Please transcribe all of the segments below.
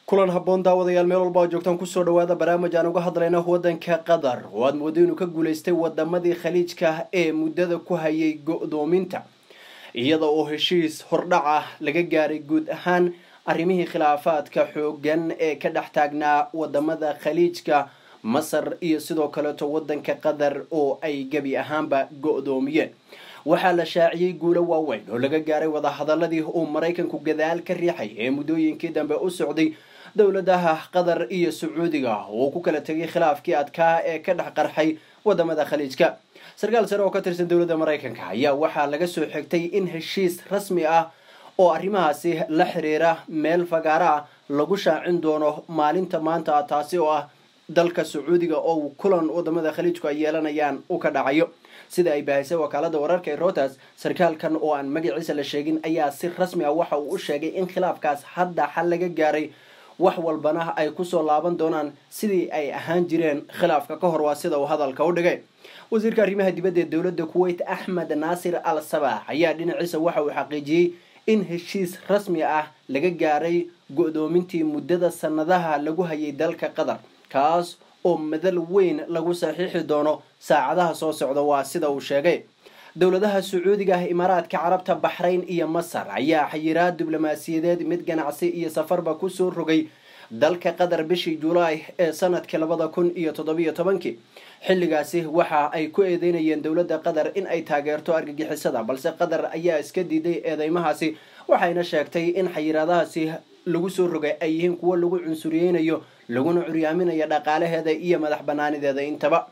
kulan habboon daawadayaal meel walba oo joogtaan kusoo dhawaada barnaamij aan uga hadlayna waddanka qatar oo aad moodo inuu ka guulaystay wadamadii khaliijka ee muddada ku hayay go-doominta iyada oo heshiis hordhaca laga gaaray guud ahaan arrimihii khilaafaadka xoogan ee ka dhex taagnaa wadamada khaliijka masar iyo sidoo kaleeto waddanka qatar oo ay gebi ahaanba go-doomiyeen waxaa la shaaciyey guulo waaweyn oo laga gaaray wadahadaladii uu maraykanku gadaal ka riixay ee muddooyinkii dambe u socday dowladaha qatar iyo sacuudiga oo ku kala tegay khilaafkii adkaa ee ka dhex qarxay wadamada khaliijka sarkaal sare oo ka tirsan dowladda maraykanka ayaa waxaa laga soo xigtay in heshiis rasmi ah oo arrimahaasi la xiriira meel fagaara ah lagu shaacin doono maalinta maanta taasi oo ah dalka sacuudiga oo kulan wadamada khaliijku ay yeelanayaan u ka dhacayo sida ay baahisay wakaalada wararka ee routers sarkaalkan oo aan magaciisa la sheegin ayaa si rasmi ah waxa uu u sheegay in khilaafkaas hadda xal laga gaaray wax walbana ay kusoo laaban doonaan sidii ay ahaan jireen khilaafka ka hor waa sida uu hadalka u dhigay wasiirka arrimaha dibadda ee dowladda kuwait axmed naasir al sabax ayaa dhinaciisa waxa uu xaqiijiyey in heshiis rasmi ah laga gaaray go-doomintii muddada sanadaha lagu hayay dalka qatar kaas oo madal weyn lagu saxiixi doono saacadaha soo socda waa sida uu sheegay dowladaha sacuudiga ah imaaraadka carabta baxrayn iyo masar ayaa xayiraad diblomaasiyadeed mid ganacsi iyo safarba kusoo rogay dalka qatar bishii julaay ee sanadkii labada kun iyo toddobiyo tobankii xilligaasi waxa ay ku eedeynayeen dowladda qatar in ay taageerto argagixisada balse qatar ayaa iska diiday eedeymahaasi waxayna sheegtay in xayiraadahaasi lagu soo rogay ay yihiin kuwo lagu cunsuriyeynayo laguna curyaaminayo dhaqaalaheeda iyo madax banaanideeda intaba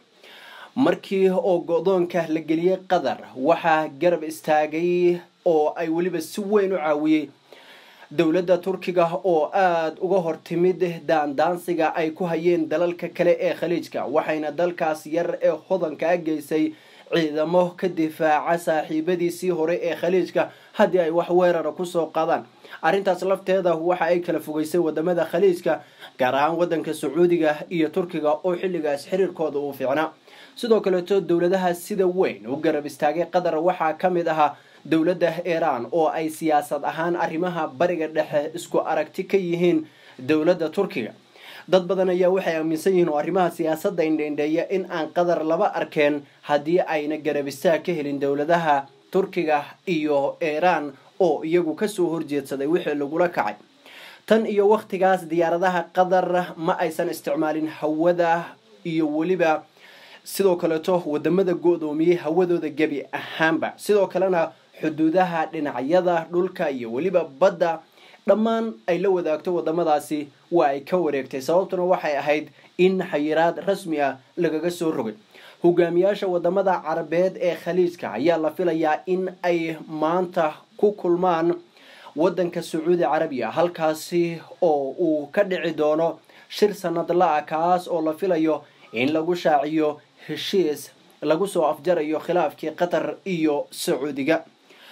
markii oo go-doonka la geliyey qatar waxaa garab istaagay oo ay weliba si weyn u caawiyey dowladda turkiga oo aada uga hortimid daandaansiga ay ku hayeen dalalka kale ee khaliijka waxayna dalkaas yar ee hodankaa geysay ciidamo ka difaaca saaxiibadiisii hore ee khaliijka haddii ay wax weerara kusoo qaadaan arrintaas lafteeda waxa ay kala fogeysay wadamada khaliijka gaar ahaan wadanka sacuudiga iyo turkiga oo xilligaas xiriirkooda uu fiicnaa sidoo kaleeto dowladaha sida weyn u garab istaagay qatar waxaa ka mid ahaa dowladda iiraan oo ay siyaasad ahaan arrimaha bariga dhexe isku aragti ka yihiin dowladda turkiga dad badan ayaa waxay aaminsan yihiin oo arrimaha siyaasadda indhendheeya in aan qatar laba arkeen haddii ayna garab istaag ka helin dowladaha turkiga iyo iiraan oo iyagu kasoo horjeedsaday wixii lagula kacay tan iyo wakhtigaas diyaaradaha qatar ma aysan isticmaalin hawada iyo weliba sidoo kaleeto wadamada go-doomiyey hawadooda gebi ahaanba sidoo kalena xuduudaha dhinacyada dhulka iyo weliba badda dhammaan ay la wadaagto wadamadaasi waa ay ka wareegtay sababtuna waxay ahayd in xayiraad rasmi ah lagaga soo rogay hogaamiyaasha wadamada carabeed ee khaliijka ayaa la filayaa in ay maanta ku kulmaan wadanka sacuudi carabiya halkaasi oo uu ka dhici doono shir sanadla ah kaas oo la filayo in lagu shaaciyo heshiis lagu soo afjarayo khilaafkii qatar iyo sacuudiga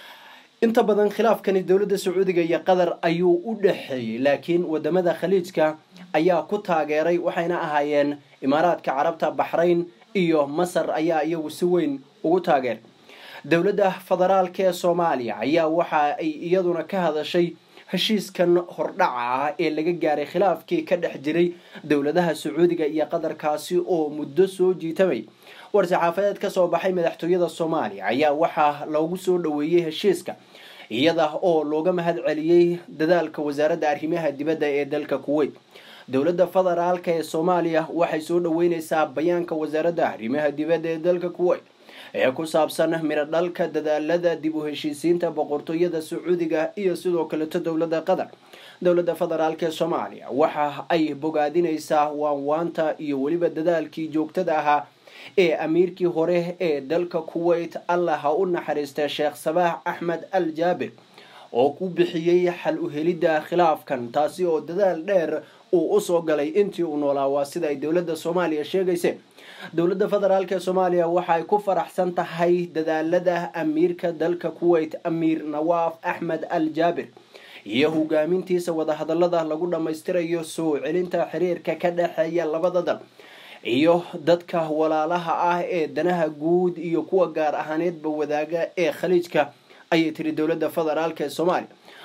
inta badan khilaafkani dowladda sacuudiga iyo qatar ayuu u dhexeeyey laakiin wadamada khaliijka ayaa ku taageeray waxayna ahaayeen imaaraadka carabta baxrayn iyo masar ayaa iyagu si weyn ugu taageer dowladda federaalka ee soomaaliya ayaa waxa ay iyaduna ka hadashay heshiiskan hordhaca ah ee laga gaaray khilaafkii ka dhex jiray dowladaha sacuudiga iyo qatarkaasi oo muddo soo jiitamay war-saxaafadeed ka soo baxay madaxtooyada soomaaliya ayaa waxaa loogu soo dhoweeyey heshiiska iyada oo looga mahad celiyey dadaalka wasaaradda arrimaha dibadda ee dalka kuwait dowladda federaalka ee soomaaliya waxay soo dhoweyneysaa bayaanka wasaaradda arrimaha dibadda ee dalka kuwait ee ku saabsan midho dhalka dadaalada dib u heshiisiinta boqortooyada sacuudiga iyo sidoo kaleto dowladda qatar dowladda federaalk ee soomaaliya waxa ay bogaadineysaa waanwaanta iyo weliba dadaalkii joogtada ahaa ee amiirkii hore ee dalka kuwait allah ha u naxariista sheekh sabaax axmed al jaabir oo ku bixiyey xal u helidda khilaafkan taasi oo dadaal dheer uu usoo galay intii uu noolaa waa sida ay dowladda soomaaliya sheegayse dowladda federaalk ee soomaaliya waxay ku faraxsan tahay dadaalada amiirka dalka kuwait amiir nawaaf axmed al jaabir iyo hogaamintiisa wadahadalada lagu dhammaystirayo soo celinta xiriirka ka dhexeeya labada dal iyo dadka walaalaha ah ee danaha guud iyo kuwa gaar ahaaneedba wadaaga ee khaliijka ayay tiri dowladda federaalk ee soomaaliya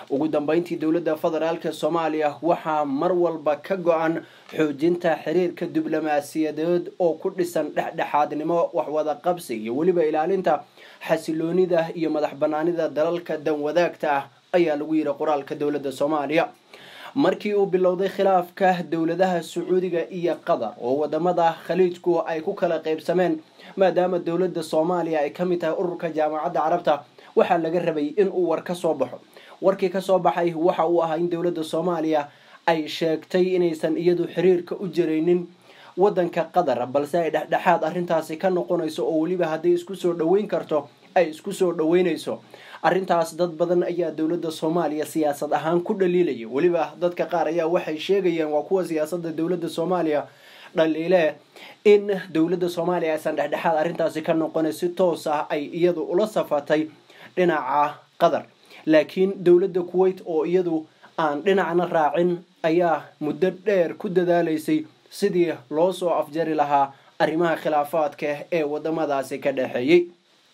ugu dambeyntii dowladda federaalk soomaaliya waxaa mar walba ka go-an xoojinta xiriirka diblomaasiyadeed oo ku dhisan dhexdhexaadnimo waxwada qabsi iyo weliba ilaalinta xasiloonida iyo madax banaanida dalalka danwadaagta ah ayaa lagu yidhi qoraalka dowladda soomaaliya markii uu bilowday khilaafka dowladaha sacuudiga iyo qatar oo wadamada khaliijku ay ku kala qaybsameen maadaama dowladda soomaaliya ay ka mid tahay ururka jaamacadda carabta waxaa laga rabay in uu war ka soo baxo warkii kasoo baxay waxa uu ahaa in dowladda soomaaliya ay sheegtay inaysan iyadu xiriirka u jaraynin wadanka qatar balse ay dhexdhexaad arrintaasi ka noqonayso oo weliba hadday isku soo dhoweyn karto ay isku soo dhoweynayso arrintaas dad badan ayaa dowladda soomaaliya siyaasad ahaan ku dhaliilaya weliba dadka qaar ayaa waxay sheegayaan waa kuwa siyaasadda dowladda soomaaliya dhaliile in dowladda soomaaliya aysan dhexdhexaad arrintaasi ka noqonay si toos ah ay iyadu ula safatay dhinaca qatar laakiin dowladda kuwait oo iyadu aan dhinacna raacin ayaa muddo dheer ku dadaalaysay sidii loo soo afjari lahaa arrimaha khilaafaadka ee wadamadaasi ka dhexeeyey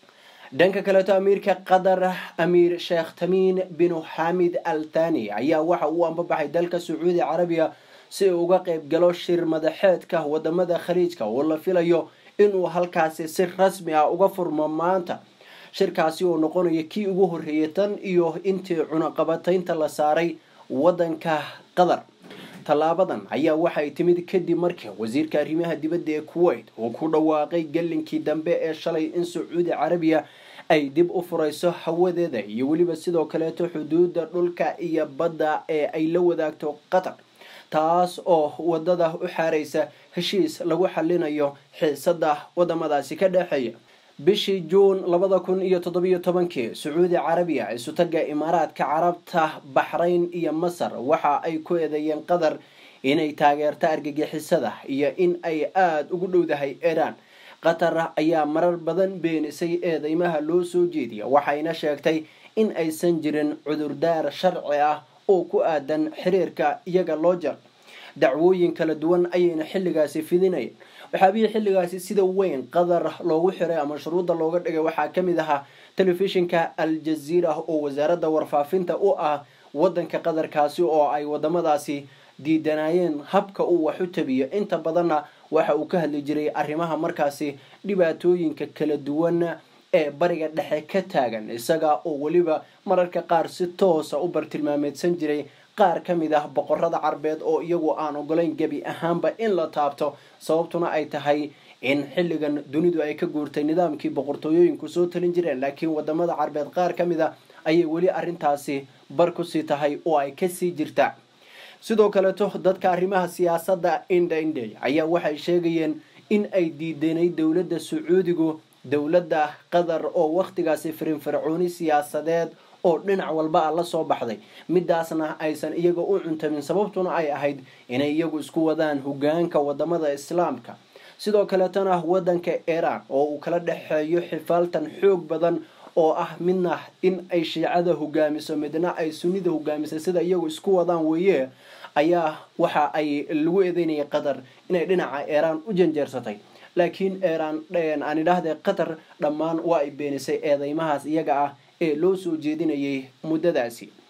dhanka kaleeto amiirka qatar amiir sheekh tamiin binu xamid al thani ayaa waxa uu ambabaxay dalka sacuudi carabiya si uu uga qayb galo shir madaxeedka wadamada khaliijka oo la filayo inuu halkaasi si rasmi ah uga furmo maanta shirkaasi oo noqonaya kii ugu horreeyay tan iyo intii cunaqabataynta la saaray wadanka qatar tallaabadan ayaa waxay timid kadib markii wasiirka arrimaha dibadda ee kuwait uu ku dhawaaqay galinkii dambe ee shalay in sacuudi carabiya ay dib u furayso hawadeeda iyo weliba sidoo kaleeto xuduudda dhulka iyo badda ee ay la wadaagto qatar taas oo wadada u xaaraysa heshiis lagu xalinayo xiisada wadamadaasi ka dhexeeya bishii juun labada kun iyo toddobiyo tobankii sacuudi carabiya isutaga imaaraadka carabta baxrayn iyo masar waxa ay ku eedeeyeen qatar inay taageerto argagixisada iyo in ay aada ugu dhowdahay iiraan qatar ayaa marar badan beenisay eedeymaha loo soo jeediya waxayna sheegtay in aysan jirin cudurdaar sharci ah oo ku aadan xiriirka iyaga loo jar dacwooyin kala duwan ayayna xilligaasi fidinayeen waxaabihii xilligaasi sida weyn qatar loogu xiray ama shuruudda looga dhigay waxaa ka mid ahaa telefishinka al jaziira oo wasaaradda warfaafinta u ah wadanka qatarkaasi oo ay wadamadaasi diidanayeen habka uu wax u tabiyo inta badanna waxa uu ka hadli jiray arrimaha markaasi dhibaatooyinka kala duwan ee bariga dhexe ka taagan isaga oo weliba mararka qaar si toosa u bartilmaameedsan jiray qaar ka mid ah boqorada carbeed oo iyagu aan ogolayn gebi ahaanba in la taabto sababtuna ay tahay in xilligan dunidu ay ka guurtay nidaamkii boqortooyooyinku soo talin jireen laakiin wadamada carbeed qaar ka mid a ayay weli arrintaasi bar kusii tahay oo ay kasii jirta sidoo kaleeto dadka arrimaha siyaasadda indha indhey ayaa waxay sheegayeen in ay diidanay dowladda sacuudigu dowladda qatar oo wakhtigaasi firinfircooni siyaasadeed oo dhinac walba a la soo baxday midaasna aysan iyaga u cuntamin sababtuna ay ahayd inay iyagu isku wadaan hogaanka wadamada islaamka sidoo kaleetana wadanka iiraan oo uu kala dhexeeyo xifaaltan xoog badan oo ah midna in ay shiicada hogaamiso midna ay sunnida hogaamisay sida iyagu isku wadaan weeye ayaa waxa ay lagu eedeynayay qatar inay dhinaca iiraan u janjeersatay laakiin iiraan aan idhaahde qatar dhammaan waa ay beenisay eedeymahaas iyaga ah ee loo soo jeedinayay muddadaasi